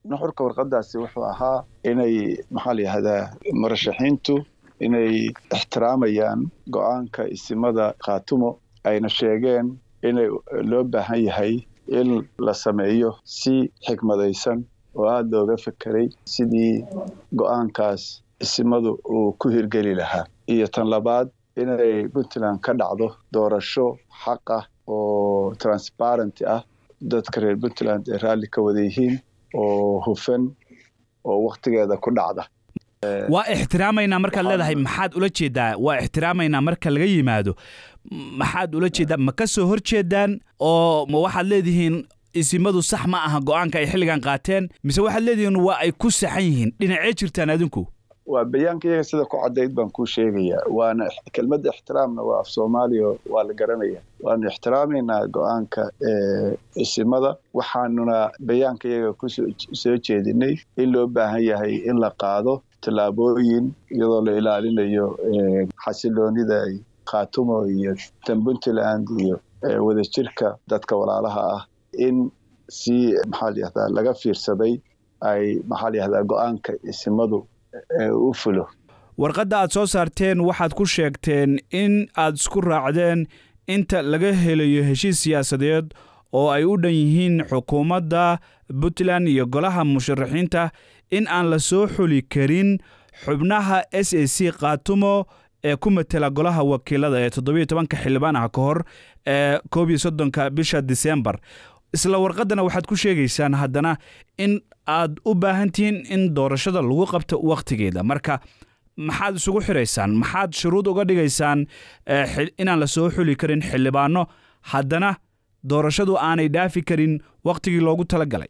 nuxurka warqadaasi wuxuu ahaa inay maxaa la yihahdaa murashaxiintu inay ixtiraamayaan go-aanka isimada khaatumo ayna sheegeen inay loo baahan yahay in la sameeyo si xikmadaysan oo aada looga fekeray sidii go-aankaas isimadu uu ku hirgeli lahaa iyo tan labaad inay puntland ka dhacdo doorasho xaq ah oo transparenty ah dadka reer puntland ay raalli ka wada yihiin oo hufan oo wakhtigeeda ku dhacda waa ixtiraamaynaa markaad leedahay maxaad ula jeedaa waa ixtiraamaynaa marka laga yimaado maxaad ula jeedaa ma ka soo hor jeedaan oo ma waxaad leedihiin isimadu sax ma aha go-aanka ay xilligan qaateen mise waxaad leedihiin waa ay ku saxan yihiin dhinacee jirtaan adinku waa bayaanka iyaga sida ku caddayd baan kuu sheegayaa waana kelmadda ixtiraamna waa af soomaaliya waa la garanaya waanu ixtiraamaynaa go-aanka isimada waxaanuna bayaanka iyaga kusoo jeedinay in loo baahan yahay in la qaado tallaabooyin iyadoo la ilaalinayo xasiloonida khaatumo iyo tan puntland iyo wadajirka dadka walaalaha ah in si maxaa la yihahdaa laga fiirsaday ay maxaa la yihahdaa go-aanka isimadu u fulo warqadda aad soo saarteen waxaad ku sheegteen in aad isku raacdeen inta laga helayo heshiis siyaasadeed oo ay u dhan yihiin xukuumadda puntland iyo golaha musharaxiinta in aan la soo xuli karin xubnaha s a c khaatumo ee ku matela golaha wakiilada ee toddobiyo tobanka xildhibaan ah ka hor ee koob iyo soddonka bisha disembar isla warqaddana waxaad ku sheegaysaan haddana in aad u baahan tihiin in doorashada lagu qabto wakhtigeeda marka maxaad isugu xiraysaan maxaad shuruud uga dhigaysaan inaan la soo xuli karin xildhibaano haddana doorashadu aanay dhaafi karin wakhtigii loogu talagalay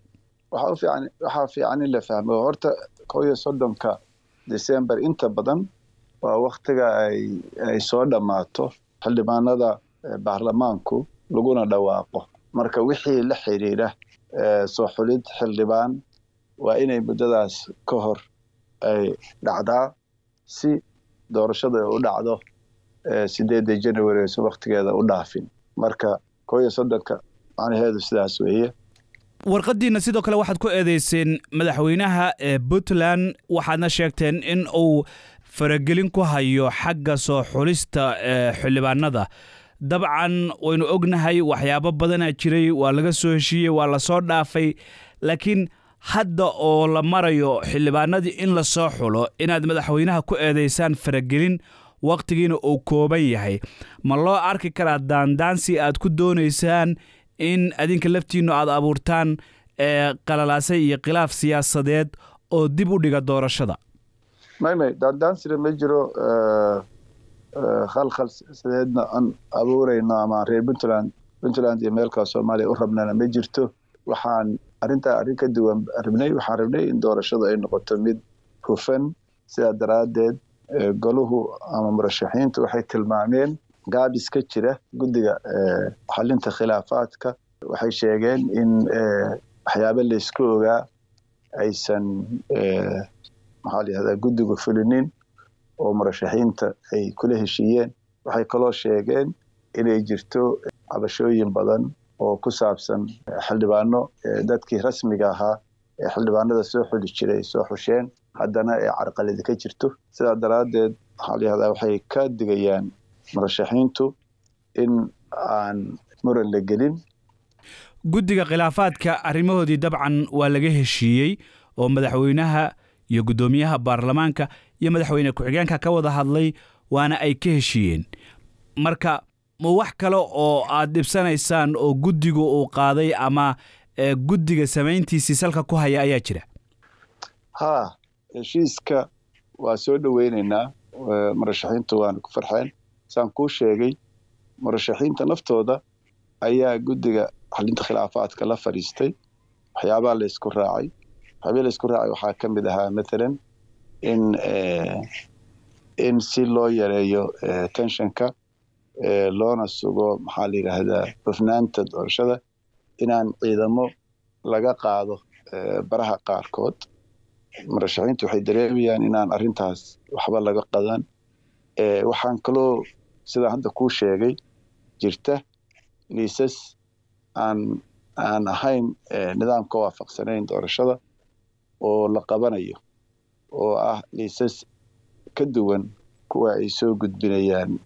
waxaa fiican in la fahmo horta koo iyo soddonka december inta badan waa wakhtiga ay soo dhammaato xildhibaanada baarlamaanku laguna dhawaaqo marka wixii la xidhiidha soo xulid xildhibaan waa inay muddadaas ka hor ay dhacdaa si doorashada ay u dhacdo sideedda january aysan wakhtigeeda u dhaafin marka koo iyo soddonka macnaheedu sidaas weeye warqaddiina sidoo kale waxaad ku eedeyseen madaxweynaha ee puntland waxaadna sheegteen in uu faragelin ku hayo xagga soo xulista xildhibaanada dabcan waynu ognahay waxyaabo badanaa jiray waa laga soo heshiiyey waa la soo dhaafay laakiin hadda oo la marayo xildhibaanadii in la soo xulo inaad madaxweynaha ku eedaysaan faragelin wakhtigiina uu kooban yahay ma loo arki karaa daandaansi aad ku doonaysaan in adinka laftiinnu aad abuurtaan ee qalalaasay iyo khilaaf siyaasadeed oo dib u dhiga doorashada may may daandaansina ma jiro khalkhal sideedna aan abuurayno ama reer puntland puntland iyo meelkaa soomaaliya u rabnana ma jirto waxaan arrintaa arrin ka duwan rabnay waxaan rabnay in doorashadu ay noqoto mid hufan sidaa daraaddeed goluhu ama murashaxiintu waxay tilmaameen gaabis ka jira guddiga xalinta khilaafaadka waxay sheegeen in waxyaabo laysku ogaa aysan maxaa la yihahdaa guddigu fulinin oo murashaxiinta ay kula heshiiyeen waxay kaloo sheegeen inay jirto cabashooyin badan oo ku saabsan xildhibaano dadkii rasmiga ahaa ee xildhibaanada soo xuli jiray ay soo xusheen haddana ee carqaladi ka jirto sidaa daraaddeed maxaa la yihahdaa waxay ka digayaan murashaxiintu in aan muran la gelin guddiga khilaafaadka arrimahoodii dabcan waa laga heshiiyey oo madaxweynaha iyo guddoomiyaha baarlamaanka iyo madaxweyne ku-xigeenka ka wada hadlay waana ay ka heshiiyeen marka ma wax kale oo aad dhibsanaysaan oo guddigu uu qaaday ama guddiga samayntiisii salka ku haya ayaa jira haa heshiiska waa soo dhoweynaynaa murashaxiintu waana ku farxeen saan kuu sheegay murashaxiinta naftooda ayaa guddiga xalinta khilaafaadka la fadhiistay waxyaabaha laysku raacay waxyaabaa laysku raacay waxaa ka mid ahaa mathalan in in si loo yareeyo tensionka loona sugo maxaa la yidhaahdaa hufnaanta doorashada inaan ciidamo laga qaado baraha qaarkood murashaxiintu waxay dareemayaan inaan arrintaas waxba laga qadan waxaan kaloo sidaa hadda kuu sheegay jirta liisas aan aan ahayn nidaamka waafaqsanayn doorashada oo la qabanayo oo ah liisas ka duwan kuwa ay soo gudbinayaan